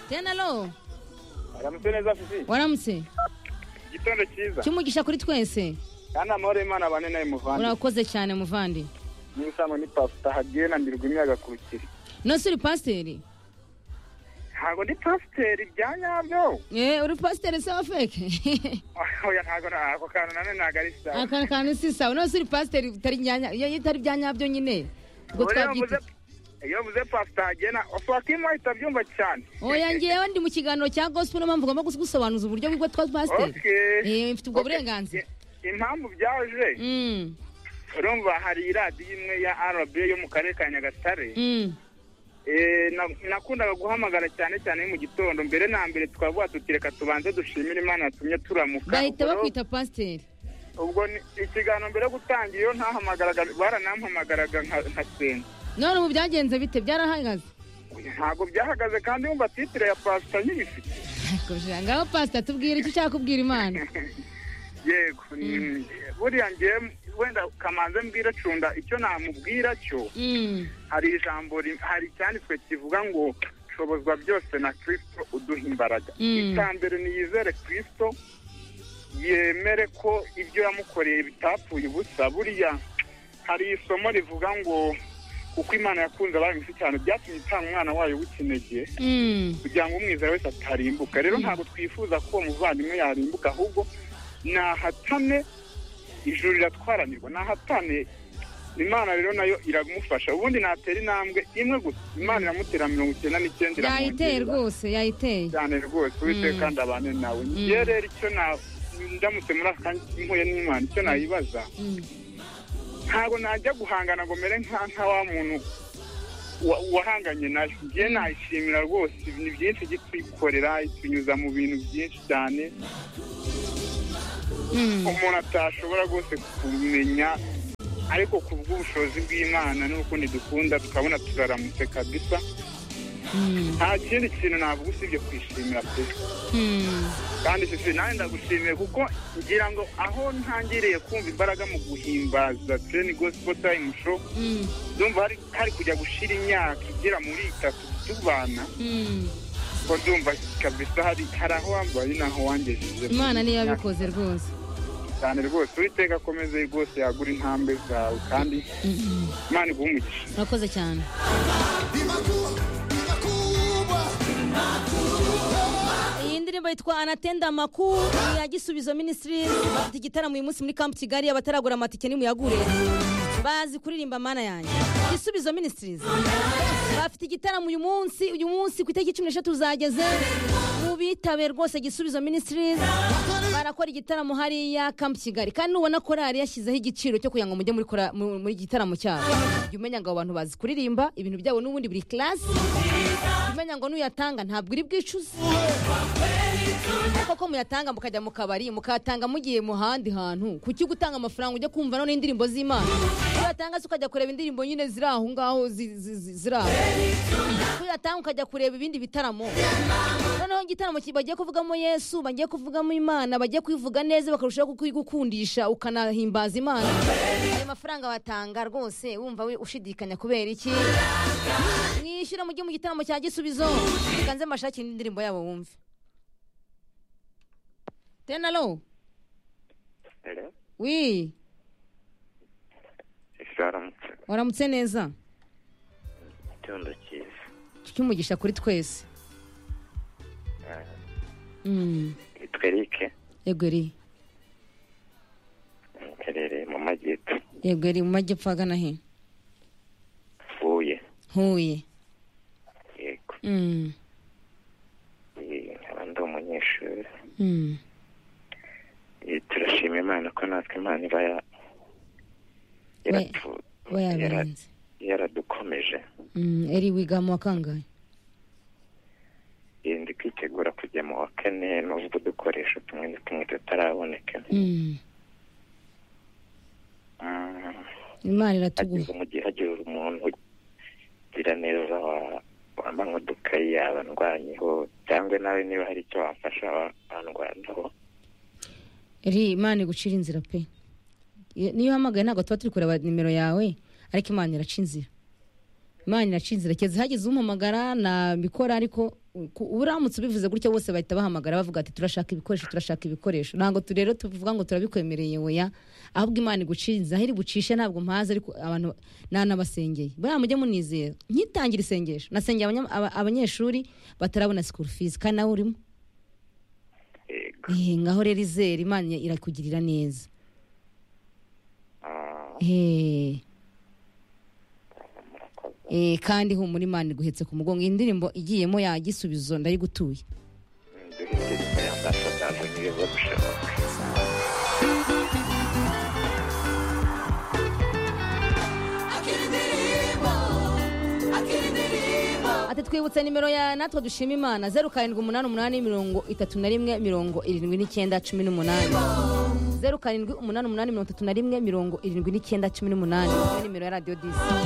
tena alo aramutse neza fisi waramutse igitondo cyiza cy'umugisha kuri twese kandi amahoro y'imana abane nawe muvandi urakoze cyane muvandi n'ibisambo ni pasita hagiye na ndirwa imyaga ku rukiri nose uri pasiteri ntabwo ndi pasiteri bya nyabyo Eh, uri pasiteri se wa feke oya ntabwo na- ako kantu nanone ntabwo ari sawa akantu kantu si sawa nose uri pasiteri utari nyanya- iyo itari bya nyabyo nyine ubwo Ubu rero twabyita mvuze- iyo mvuze pasita hagiye na ofakima ahita abyumva cyane oya ngewe ndi mu kiganiro cya gospel niyo mpamvu ugomba gusobanuza uburyo bw'ibyo twa pasiteri Okay. Eh, mfite ubwo Okay. burenganzira I- impamvu byaje Mm, urumva hari iradiyo imwe ya rb yo mu karere ka nyagatare mm. Eh, na- nakundaga guhamagara cyane cyane mu gitondo mbere na mbere tukavuga tuti reka tubanze dushimire imana yatumye turamuka bahita Ubwo- bakwita pasiteri ubwo ni- ikiganiro mbere yo gutangira iyo ntahamagaraga baranampamagaraga nka- nkasenga none ubu byagenze bite byarahagaze ntabwo byahagaze kandi yumva titire ya pasita nyibifite Kugira ngaho pasita tubwira icyo ushaka kubwira imana yego mm, buriya ngewe wenda kamanze mbwira cunda icyo namubwira cyo Mm, hari ijambo ri- hari icyanditswe kivuga ngo shobozwa byose na kirisito uduha imbaraga Mm. icya mbere niyizere kirisito yemere ko ibyo yamukoreye bitapfuye ubusa buriya hari isomo rivuga ngo kuko imana yakunze abami isi cyane byatumye itanga umwana wayo w'ikinege mm. kugira ngo umwizera wese atarimbuka rero ntabwo twifuza ko uwo muvandimwe yarimbuka ahubwo nahatane ijuru riratwaranirwa nahatane imana rero nayo iramufasha ubundi natera intambwe imwe gusa imana iramutera mirongo icyenda n'icyenda yayiteye iramwongera rwose yayiteye cyane rwose uwiteka kandi abane nawe ngiye rero icyo na ndamutse muri aka mpuye n'imana icyo nayibaza Mm. ntabwo najya guhangana ngo mere nka nka wa muntu wa- wahanganye nayo ngiye nayishimira rwose ni byinshi ijya itwikorera itunyuza mu bintu byinshi cyane Mm. umuntu atashobora rwose kumenya ariko ku bw'ubushobozi bw'imana n'ukundi dukunda tukabona turaramutse kabisa Mm. nta kindi kintu navuga usibye kwishimira pe Mm. kandi sisi nawe ndagushimiye kuko ngira ngo aho ntangiriye kumva imbaraga mu guhimbaza tureni gospel time show Mm. ndumva hari, hari kujya gushira imyaka igera muri itatu tubana Mm. ko ndumva kabisa hari hari aho wambaye n'aho wangejeje imana niyo yabikoze rwose cyane rwose uwiteka akomeze rwose yagura intambwe zawe kandi imana iguha umugisha urakoze cyane iyi ndirimbo yitwa anatenda amakuru ni iya gisubizo minisitiri bafite igitaramo uyu munsi muri kampu kigali abataragura amatike nimuyagure bazi kuririmba mana yanjye gisubizo minisitirizi bafite igitaramo uyu munsi uyu munsi ku itariki cumi n'eshatu zageze mu bitabe rwose gisubizo minisitirizi barakora igitaramo hariya kampu kigali kandi nubona korari yashyizeho igiciro cyo kugira ngo mujye muri kora- mu- muri igitaramo cyabo jya umenya ngo abo bantu bazi kuririmba ibintu byabo n'ubundi buri kirasi jya umenya ngo n'uyatanga ntabwo uri bwicuze koko muyatanga mukajya mu kabari mukayatanga mugiye mu handi hantu kuki gutanga amafaranga ujya kumva none indirimbo z'imana kuyatanga se ukajya kureba indirimbo nyine ziri aho ngaho zi- zi- zi- ziri aho kuyatanga ukajya kureba ibindi bitaramo noneho igitaramo ki- bagiye kuvugamo yesu bagiye kuvugamo imana bagiye kwivuga neza bakarushaho kukigukundisha ukanahimbaza imana ayo mafaranga batanga rwose wumva we ushidikanya kubera iki mwishyure mujye mu gitaramo cya gisubizo mukanze amashakire n'indirimbo yabo wumve tena lo wi zaramutse waramutse neza igitondo cyiza cyumugisha kuri twese Mm, yitwa erike yego eri iherereye mu majyepfo yego eri mu majyepfo agana he huye huye yego Mm, Eh, nkaba ndi umunyeshuri mm. Eh, turashima imana ko natwe imana iba ya- yaratu- we yara- yabirenze yaradukomeje Mm, eri wiga mu wa kangahe Eh, ndi kwitegura kujya mu wa kane n'ubwo udukoresho tumwe na tumwe tutaraboneka Mm, Mm, imana hagize iratuguha umugi hagize umuntu ugira neza wa- wampa nk'udukayi yabandwanyeho cyangwa nawe niba hari icyo wafasha wa- wandwanaho eri imana igucira inzira pe Iyo- niyo uhamagaye ntabwo tuba turi kureba nimero yawe ariko imana iraca inzira imana irashinze irekeza hagize umpamagara nabikora ariko ku- uramutse ubivuze gutya bose bahita bahamagara bavuga ati turashaka ibikoresho turashaka ibikoresho ntabwo tu- rero tuvuga ngo turabikwemereye weya ahubwo imana igucinze aho iri bucishe ntabwo mpazi ariko abantu nanabasengeye buriya mujye munizera nkitangira isengesho nasengeye abanya- aba- abanyeshuri batarabona sikuru fizi kandi nawe urimo yego Eh, ngaho rero izere imana irakugirira neza Ah, Eh. murakoze Eh, kandi humura imana iguhetse ku mugongo iyi ndirimbo igiyemo ya gisubizo ndayigutuye duhite dukora ambasadari niba bishoboka ati twibutse nimero ya natwe dushima imana zeru karindwi umunani umunani mirongo itatu na rimwe mirongo irindwi n'icyenda cumi n'umunani zeru karindwi umunani umunani mirongo itatu na rimwe mirongo irindwi n'icyenda cumi n'umunani Iyo ni nimero ya radiyo disi